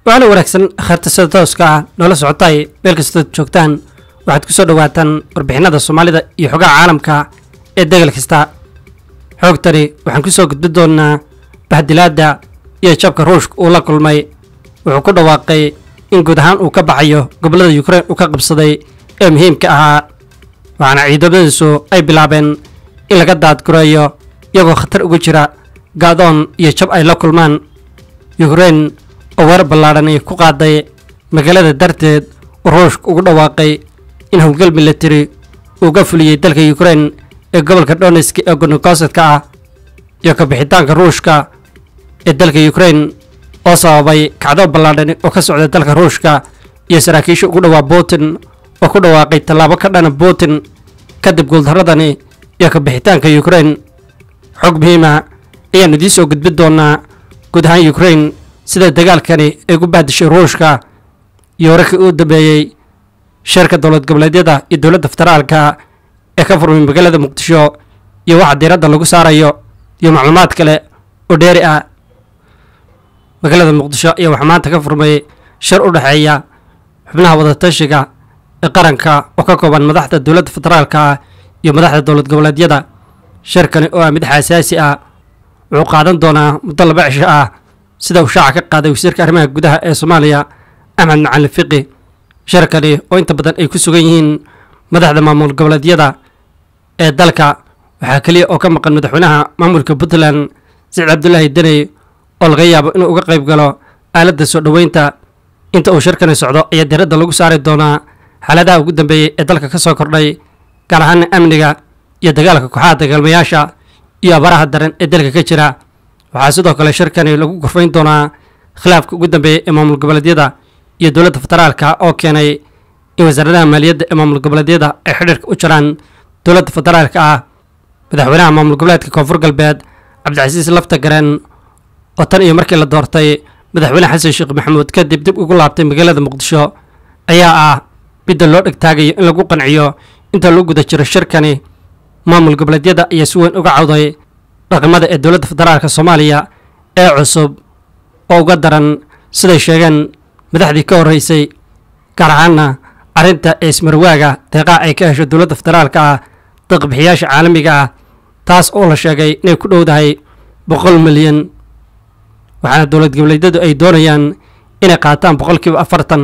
waxaana wanaagsan khayrta sida tooska ah noola socotay meel kastood joogtaan waxaad ku soo dhowaataan warbixinada soomaalida iyo xogaha caalamka ee degal kasta xoogtani waxaan ku soo gudbi doonnaa bahdilaadda iyo jabka ruushka uu la kulmay wuxuu ku dhawaaqay in guud ahaan uu ka baxayo gobollada yukrain uu ka qabsaday ee muhiimka ahaa waxaana ciidamadiisu ay bilaabeen in laga daadgureeyo iyagoo khatar ugu jira gaadoon iyo jab ay la kulmaan yukrain oo weerar ballaadhani ku qaaday magaalada darteed uu ruushka ugu dhawaaqay in howlgal militari uu ga fuliyey dalka yukrain ee gobolka donetsk ee gonogosadka ah iyo kabixitaanka ruushka ee dalka yukrain oo sababay kacdo ballaadhani oo ka socda dalka ruushka iyo saraakiisha ugu dhowaa putin oo ku dhawaaqay tallaabo ka dhana putin kadib guuldaradani iyo kabixitaanka yukrain xog muhiima ayaannu idiin soo gudbin doonaa guud ahaan yukrain sida dagaalkani ay gu bahdishay ruushka iyo wararkii uu dambeeyey sheerka dowlad goboleedyada iyo dowladda federaalka ee ka furmay magaalada muqdisho iyo waxa diiradda lagu saarayo iyo macluumaad kale oo dheeri ah magaalada muqdisho ayaa waxaa maanta ka furmay shir u dhexeeya xubnaha wadatashiga ee qaranka oo ka kooban madaxda dowladda federaalka iyo madaxda dowlad goboleedyada shirkani oo ah mid xasaasi ah wuxuu qaadan doonaa muddo laba cisho ah sida uu shaaca ka qaaday wasiirka arrimaha gudaha ee soomaaliya axmed macalin fiqi shirkani oo inta badan ay ku sugan yihiin madaxda maamul goboleedyada ee dalka waxaa keliya oo ka maqan madaxweynaha maamulka puntland siciid cabdulaahi deney oo laga yaabo inuu uga qayb galo aaladda soo dhoweynta inta uu shirkani socdo ayaa diradda lagu saari doonaa xaaladaha ugu dambeeyey ee dalka ka soo kordhay gaar ahaana amniga iyo dagaalka kooxaha dagaalmayaasha iyo abaraha daran ee dalka ka jira waxaa sidoo kale shirkani lagu gorfayn doonaa khilaafka ugu dambeeyey ee maamul goboleedyada iyo dowladda federaalka oo keenay in wasaaradaha maaliyadda ee maamul goboleedyada ay xidhiirka u jiraan dowladda federaalka ah madaxweynaha maamul goboleedka koonfur galbeed cabdicasiis lafta gareen oo tan iyo markii la doortay madaxweyne xasan sheekh maxamuud kadib dib ugu laabtay magaalada muqdisho ayaa ah midda loo dhegtaagayo in lagu qanciyo inta lagu guda jiro shirkani maamul goboleedyada ayaa si weyn uga cawday dhaqamada ee dowladda federaalka soomaaliya ee cusub oo uga daran siday sheegeen madaxdii ka horreysay gaar ahaana arrinta ee ismarwaaga deeqaha ay ka hesho dowladda federaalka ah daqbixiyaasha caalamiga ah taas oo la sheegay inay ku dhowdahay boqol milyan waxaana dowlad goboleedyadu ay doonayaan inay qaataan boqolkiiba afartan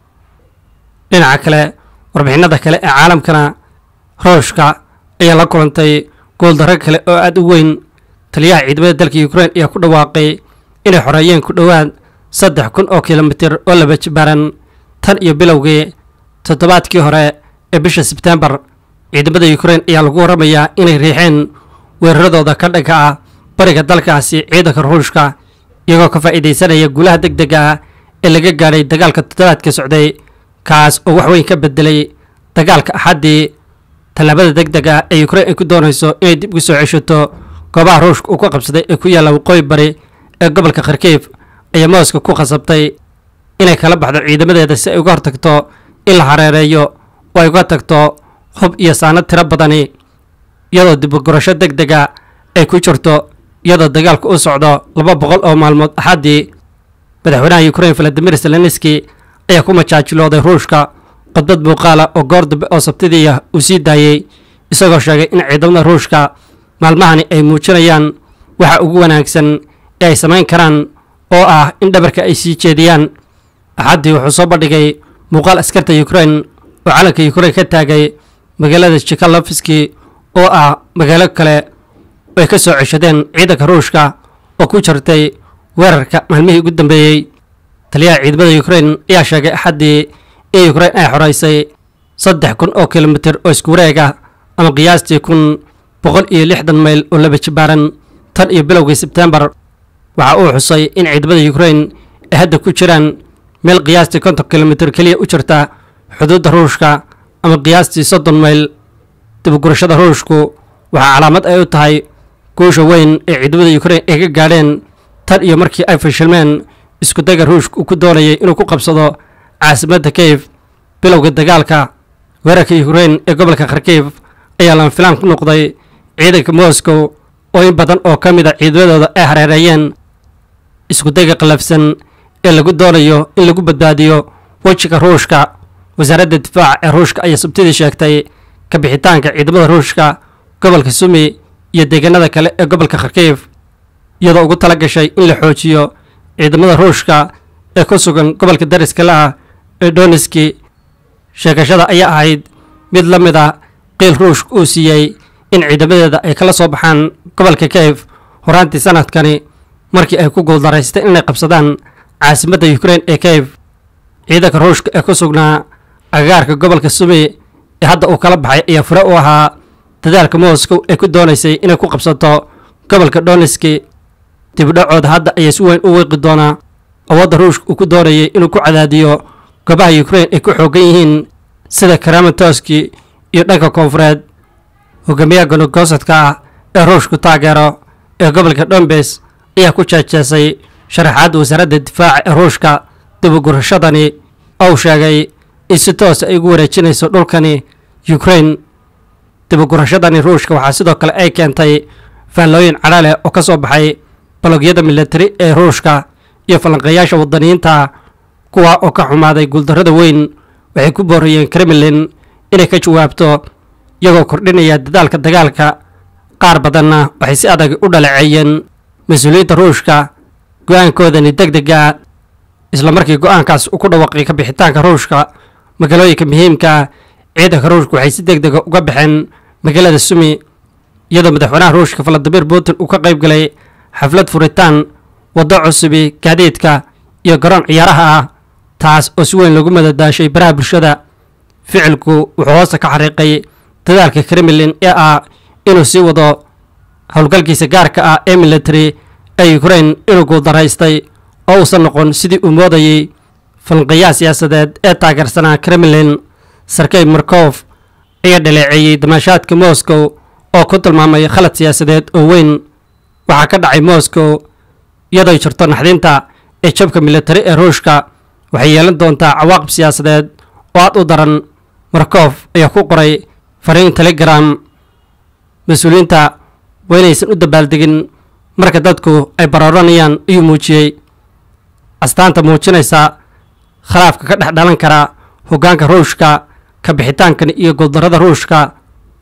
dhinaca kale warbixinada kale ee caalamkana ruushka ayaa la kulantay gooldarro kale oo aada u weyn taliyaha ciidamada dalka yukrain ayaa ku dhawaaqay inay xoreeyeen ku dhowaad saddex kun oo kilomitir oo laba jibaaran tan iyo bilowgii toddobaadkii hore ee bisha sebtembar ciidamada yukrain ayaa lagu warramayaa inay riixeen weeraradooda ka dhanka ah bariga dalkaasi ciidanka ruushka iyagoo ka faa'iidaysanaya guulaha deg dega ah ee laga gaadhay dagaalka toddobaadka socday kaas oo wax weyn ka bedelay dagaalka axaddii tallaabada deg deg ah ee yukrain ay ku doonayso inay dib ugu soo ceshato goobaha ruushka uu ka qabsaday ee ku yaalla waqooyi bari ee gobolka kharkiif ayaa mooska ku khasabtay inay kala baxdo ciidamadeeda si ay uga hortagto in la hareereeyo oo ay uga tagto hub iyo saanad tiro badani iyadoo dibugurasho deg dega ay ku jirto iyadoo dagaalku u socdo laba boqol oo maalmood axaddii madaxweynaha yukrain valadimir zelenski ayaa ku majaajilooday ruushka khudbad muuqaala oo goor dambe oo sabtidiiah uu sii daayey isagoo sheegay in ciidamada ruushka maalmahani ay muujinayaan waxa ugu wanaagsan ee ay samayn karaan oo ah in dhabarka ay sii jeediyaan axaddii wuxuu soo bandhigay muuqaal askarta yukrain oo calanka yukrain ka taagay magaalada jikalovski oo ah magaalo kale oo ay ka soo ceshadeen ciidanka ruushka oo ku jirtay weerarka maalmihii ugu dambeeyey taliyaha ciidamada yukrain ayaa sheegay axaddii in yukrain ay xoreysay saddex kun oo kilomitir oo isku wareeg ah ama qiyaastii kun boqol iyo lixdan mayl oo laba jibaaran tan iyo bilowgii sebtembar waxa uu xusay in ciidamada yukrain ay hadda ku jiraan meel qiyaastii konton kilomitir keliya u jirta xuduudda ruushka ama qiyaastii soddon mayl dibugurashada ruushku waxaa calaamad ay u tahay guusha weyn ee ciidamada yukrain ay ka gaadheen tan iyo markii ay fashilmeen iskudayga ruushka uu ku doonayay inuu ku qabsado caasimadda keyf bilowga dagaalka weerarka yukrain ee gobolka kharkiif ayaa lama filaan ku noqday ciidanka moscow oo in badan oo ka mid a ciidamadooda ay hareereeyeen iskudayga qallafsan ee lagu doonayo in lagu badbaadiyo wejiga ruushka wasaaradda difaaca ee ruushka ayaa sabtidii sheegtay ka bixitaanka ciidamada ruushka gobolka sumi iyo deegaanada kale ee gobolka kharkiif iyadoo ugu tala gashay in la xoojiyo ciidamada ruushka ee ku sugan gobolka dariska la-ah ee doniski sheegashada ayaa ahayd mid la mid a qiil ruushka uu siiyey in ciidamadeeda ay kala soo baxaan gobolka kayf horaantii sanadkani markii ay ku guuldaraystay inay qabsadaan caasimadda ukrain ee kayf ciidanka ruushka ee ku sugnaa agagaarka gobolka sumi ee hadda uu kala baxay ayaa fure u ahaa dadaalka moscow ee ku doonaysay inay ku qabsato gobolka doniski dibdhacooda hadda ayaa si weyn u wiiqi doonaa awoodda ruushka uu ku doonayay inuu ku cadaadiyo goobaha ukrain ay ku xoogan yihiin sida karamatoski iyo dhanka koonfureed hogaamiyaha gonogosadka ah ee ruushku taageero ee gobolka dombes ayaa ku jeejeesay sharaxaadda wasaaradda difaaca ee ruushka dibugurashadani ou sheegay in si toosa ay ugu wareejinayso dhulkani ukrain dibugurashadani ruushka waxaa sidoo kale ay keentay faallooyin cadha leh oo ka soo baxay balogyada militari ee ruushka iyo falanqeeyaasha wadaniyiinta kuwa oo ka xumaaday guuldarrada weyn waxay ku booriyeen kremlin inay ka jawaabto iyagoo kordhinaya dadaalka dagaalka qaar badanna waxay si adag u dhaleeceeyeen mas-uuliyiinta ruushka go-aankoodani deg dega isla markii go-aankaas uu ku dhawaaqay ka bixitaanka ruushka magaalooyinka muhiimka ciidanka ruushka waxay si deg dega uga baxeen magaalada sumi iyadoo madaxweynaha ruushka valadimir putin uu ka qayb galay xaflad furitaan waddo cusubi gaadiidka iyo garoon ciyaaraha ah taas oo si weyn lagu madadaashay baraha bulshada ficilku wuxuu hoosta ka xariiqay dadaalka kremlin ee ah inuu sii wado howlgalkiisa gaarka ah ee military ee ukrain inuu guuldaraystay oo uusan noqon sidii uu moodayey falanqeeyaha siyaasadeed ee taageersanaa kremlin sarkey markof ayaa dhaleeceeyey damaashaadka moscow oo ku tilmaamay khalad siyaasadeed oo weyn waxaa ka dhacay moscow iyadoo jirto naxdinta ee jabka militari ee ruushka waxay yeelan doontaa cawaaqib siyaasadeed oo aad u daran markof ayaa ku qoray fariin telegram mas-uuliyiinta waa inaysan u dabaaldegin marka dadku ay barooranayaan ayuu muujiyey astaanta muujinaysa khilaafka ka dhex dhalan kara hoggaanka ruushka ka bixitaankan iyo guuldarrada ruushka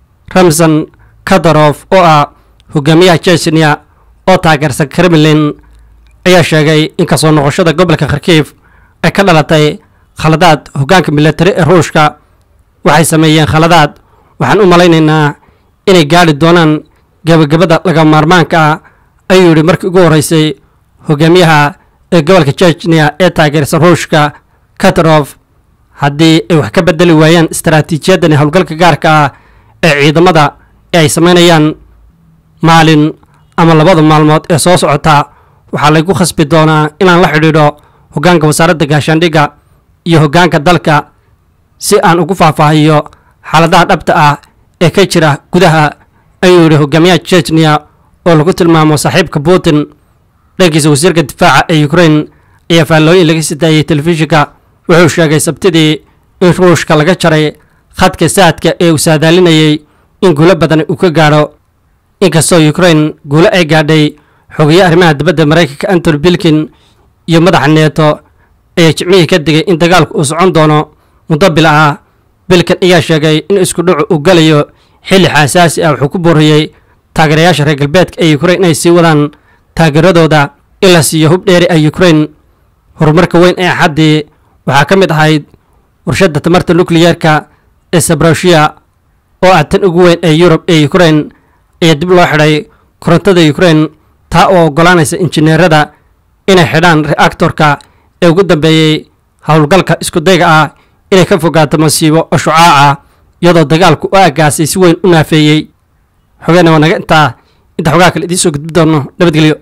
ramson kadarof oo ah hogaamiyaha jechnia oo taageersan kremlin ayaa sheegay in kasoo noqoshada gobolka kharkiif ay ka dhalatay khaladaad hoggaanka militari ee ruushka waxay sameeyeen khaladaad waxaan u malaynaynaa inay gaadhi doonaan gebagabada laga maarmaanka ah ayuu yidhi markii ugu horreysay hogaamiyaha ee gobolka jechnia ee taageersan ruushka katarof haddii ay wax ka bedeli waayaan istaraatiijiyadani howlgalka gaarka ah ee ciidamada ee ay samaynayaan maalin ama labada maalmood ee soo socota waxaa laygu khasbi doonaa inaan la xidhiidho hoggaanka wasaaradda gaashaandhigga iyo hoggaanka dalka si aan ugu faahfaahiyo xaaladaha dhabta ah ee ka jira gudaha ayuu yidhi hogaamiyaha jechnia oo lagu tilmaamo saaxiibka putin dhankiisa wasiirka difaaca ee ukrain ayaa faallooyin laga sii daayey telefishinka wuxuu sheegay sabtidii in ruushka laga jaray khadka saadka ee uu saadaalinayay in guulo badan uu ka gaadho inkastoo ukrain guulo ay gaadhay xogeeye arrimaha dibadda maraykanka antony bilkin iyo madaxa neeto ayaa jimcihii ka digay in dagaalku uu socon doono muddo bil ah bilkan ayaa sheegay in isku dhacu uu galayo xilli xaasaasi ah wuxuu ku booriyey taageerayaasha reer galbeedka ee ukrain inay sii wadaan taageeradooda in la siiyo hub dheeri ah ukrain horumarka weyn ee axaddii waxaa ka mid ahayd warshadda tamarta nukliyeerka ee sabroshiya oo ah tan ugu weyn ee yurub ee ukrain ayaa dib loo xidhay korontada ukrain taa oo oggolaanaysa injineerada inay xidhaan reactorka ee ugu dambeeyey howlgalka iskudayga ah inay ka fogaato masiibo oo shucaaca iyadoo dagaalku u aagaasay si weyn u naafeeyey xogeena waa naga intaa inta xogaa kale idiin soo gudbi doono nabadgelyo